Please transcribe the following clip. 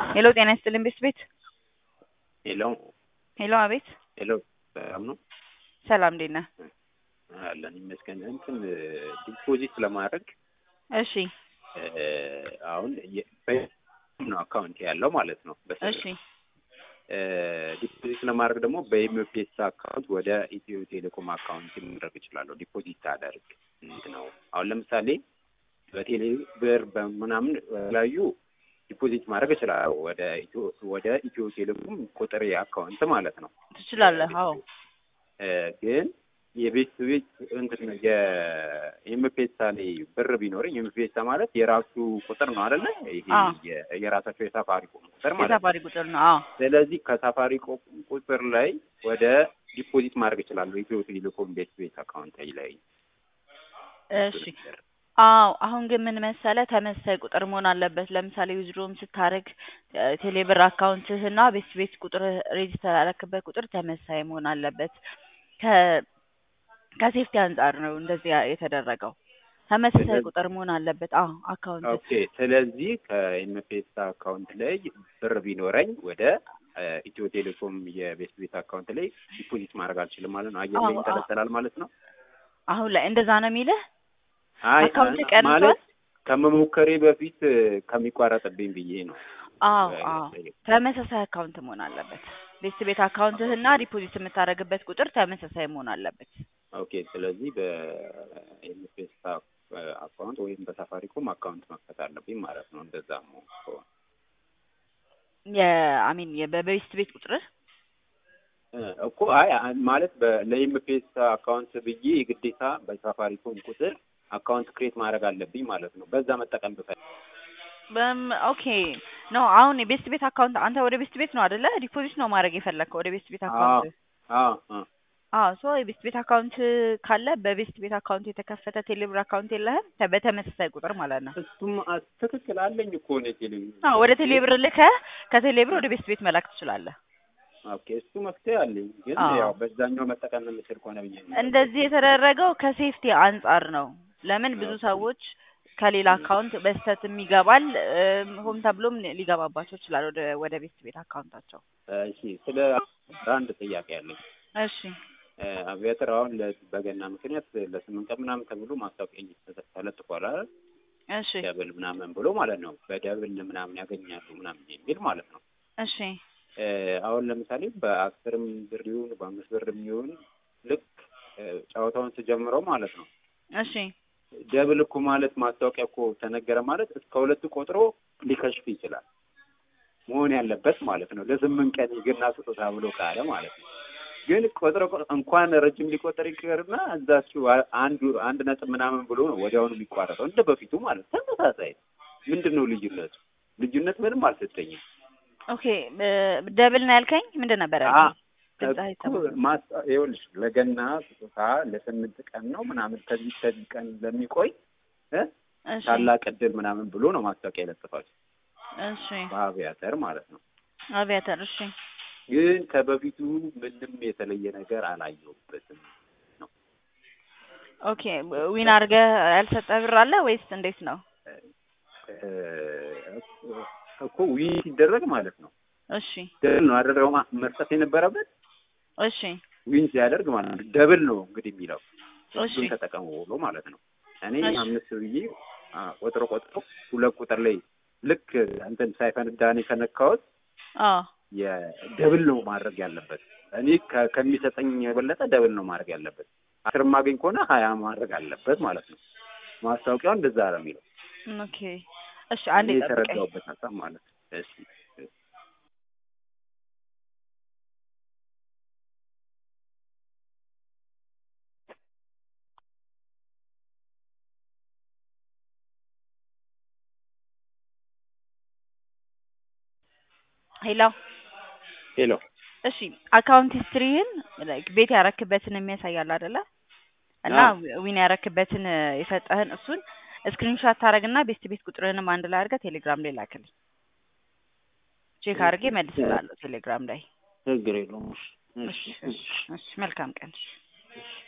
ሄሎ ጤና ይስጥልኝ ቤት ቤት ሄሎ ሄሎ አቤት ሄሎ ሰላም ነው ሰላም እንዴት ነህ? አለን ይመስገን። እንትን ዲፖዚት ለማድረግ እሺ እ አሁን የ- በ- ነው አካውንት ያለው ማለት ነው። በስልክ እሺ እ ዲፖዚት ለማድረግ ደግሞ በኤምፔሳ አካውንት ወደ ኢትዮ ቴሌኮም አካውንት ማድረግ እችላለሁ። ዲፖዚት አደርግ ነው። አሁን ለምሳሌ በቴሌ ብር በምናምን የተለያዩ ዲፖዚት ማድረግ እችላለሁ ወደ ኢትዮ ወደ ኢትዮ ቴሌኮም ቁጥር አካውንት ማለት ነው። ትችላለህ? አዎ እ ግን የቤት ቤት እንትን የኤምፔሳ ላይ ብር ቢኖረኝ ኤምፔሳ ማለት የራሱ ቁጥር ነው አይደለ? ይሄ አዎ። የ- የራሳቸው የሳፋሪኮም ቁጥር ማለት ነው። የሳፋሪ ቁጥር ነው። አዎ ስለዚህ ከሳፋሪኮም ቁጥር ላይ ወደ ዲፖዚት ማድረግ እችላለሁ ኢትዮ ቴሌኮም ቤት ቤት አካውንት ላይ እሺ አዎ አሁን ግን ምን መሰለህ ተመሳሳይ ቁጥር መሆን አለበት። ለምሳሌ ዊዝድሮም ስታደርግ ቴሌብር አካውንትህና ቤት ቤት ቁጥር ሬጅስተር ያደረክበት ቁጥር ተመሳሳይ መሆን አለበት። ከ ከሴፍቲ አንጻር ነው እንደዚህ የተደረገው። ተመሳሳይ ስለዚህ- ቁጥር መሆን አለበት። አዎ አካውንት ኦኬ። ስለዚህ ከኤምፔሳ አካውንት ላይ ብር ቢኖረኝ ወደ እ ኢትዮ ቴሌኮም የቤት ቤት አካውንት ላይ ዲፖዚት ማድረግ አልችልም ማለት ነው። አየር ላይ አዎ፣ አዎ። ይንጠለጠላል ማለት ነው። አሁን ላይ እንደዛ ነው የሚልህ። አይ አካውንት አ- ቀንሷል? ማለት ከመሞከሬ በፊት እ ከሚቋረጥብኝ ብዬ ነው። አዎ እ አዎ ተመሳሳይ አካውንት መሆን አለበት። ቤት ቤት አካውንትህና ዲፖዚት የምታደርግበት ቁጥር ተመሳሳይ መሆን አለበት። ኦኬ። ስለዚህ በኤምፔሳ አካውንት ወይም በሳፋሪኮም አካውንት መክፈት አለብኝ ማለት ነው። እንደዛ ነው ከሆነ የአሚን በቤት ቤት ቁጥርህ እ እኮ አይ አ- ማለት በ- ለኤምፔሳ አካውንት ብዬ የግዴታ በሳፋሪኮም ቁጥር አካውንት ክሬት ማድረግ አለብኝ ማለት ነው። በዛ መጠቀም ብፈልግ በም ኦኬ ኖ አሁን የቤስት ቤት አካውንት አንተ ወደ ቤስት ቤት ነው አይደለ? ዲፖዚት ነው ማድረግ የፈለግከው ወደ ቤስት ቤት አካውንት። አዎ አዎ አዎ ሶ የቤስት ቤት አካውንት ካለ በቤስት ቤት አካውንት የተከፈተ ቴሌብር አካውንት የለህም? ተ- በተመሳሳይ ቁጥር ማለት ነው። እሱም አ- ትክክል አለኝ እኮ ነው ቴሌቪዥን አዎ ወደ ቴሌብር ልከህ ከቴሌብር ወደ ቤስት ቤት መላክ ትችላለህ። ኦኬ እሱ መፍትሄ አለኝ ግን አዎ። ያው በዛኛው መጠቀም የምችል ከሆነ ብዬ ነው እንደዚህ የተደረገው ከሴፍቲ አንጻር ነው። ለምን ብዙ ሰዎች ከሌላ አካውንት በስተትም ይገባል እም፣ ሆን ተብሎም ሊገባባቸው ይችላል ወደ ወደ ቤስት ቤት አካውንታቸው። እሺ ስለ አንድ ጥያቄ አለኝ እሺ እ አቪያተር አሁን ለ- በገና ምክንያት ለስምንት ቀን ምናምን ተብሎ ማስታወቂያ እየተ- ተለጥፏል አይደል እሺ ደብል ምናምን ብሎ ማለት ነው በደብል ምናምን ያገኛሉ ምናምን የሚል ማለት ነው እሺ እ አሁን ለምሳሌ በአስርም ብር ይሁን በአምስት ብርም ይሁን ልክ እ ጨዋታውን ስጀምረው ማለት ነው እሺ ደብል እኮ ማለት ማስታወቂያ እኮ ተነገረ ማለት እስከ ሁለቱ ቆጥሮ ሊከሽፍ ይችላል መሆን ያለበት ማለት ነው። ለስምንት ቀን የገና ስጦታ ብሎ ካለ ማለት ነው። ግን ቆጥሮ ቆ- እንኳን ረጅም ሊቆጠር ይቅርና እዛችሁ አ- አንዱ አንድ ነጥብ ምናምን ብሎ ነው ወዲያውኑ የሚቋረጠው እንደ በፊቱ ማለት ነው። ተመሳሳይ ነው። ምንድን ነው ልዩነቱ? ልዩነት ምንም አልሰጠኝም። ኦኬ ብ- ደብል ነው ያልከኝ ምንድን ነበር አ- ያልከኝ? ድምፅህ እኮ አይሰማም። ማስታ- ይኸውልሽ ለገና ስጦታ ለስምንት ቀን ነው ምናምን ከዚህ ከዚህ ቀን ለሚቆይ እ እሺ ታላቅ እድል ምናምን ብሎ ነው ማስታወቂያ የለጥፋቸው እሺ በአቪያተር ማለት ነው። አቪያተር እሺ ግን ከበፊቱ ምንም የተለየ ነገር አላየሁበትም። ኦኬ ዊን አድርገህ ያልሰጠህ ብር አለ ወይስ እንዴት ነው? እ እኮ ዊን ሲደረግ ማለት ነው እሺ ደብል ነው አደረገው ማ- መስጠት የነበረበት እሺ ዊን ሲያደርግ ማለት ነው። ደብል ነው እንግዲህ የሚለው እሺ እሱን ተጠቀሙ ብሎ ማለት ነው። እኔ እሺ። አምስት ብዬ አ፣ ቆጥሮ ቆጥሮ ሁለት ቁጥር ላይ ልክ እንትን ሳይፈነዳ እኔ ከነካሁት አዎ የደብል ነው ማድረግ ያለበት። እኔ ከ- ከሚሰጠኝ የበለጠ ደብል ነው ማድረግ ያለበት። አስር ማገኝ ከሆነ ሀያ ማድረግ አለበት ማለት ነው። ማስታወቂያው እንደዛ ነው የሚለው። ኦኬ እሺ አንዴ እኔ ጠብቀኝ። የተረዳሁበት ሀሳብ ማለት ነው። እሺ ሄሎ ሄሎ እሺ አካውንት ሂስትሪህን like ቤት ያረክበትን የሚያሳያል አይደለ? እና አዎ። ዊን ያረክበትን የሰጠህን እሱን ስክሪንሾት ታደርግና ቤስት ቤት ቁጥርህንም አንድ ላይ አድርገህ ቴሌግራም ላይ ላክልኝ። ቼክ አድርጌ መልስላለሁ ቴሌግራም ላይ። ችግር የለውም። እሺ እሺ እሺ መልካም ቀን።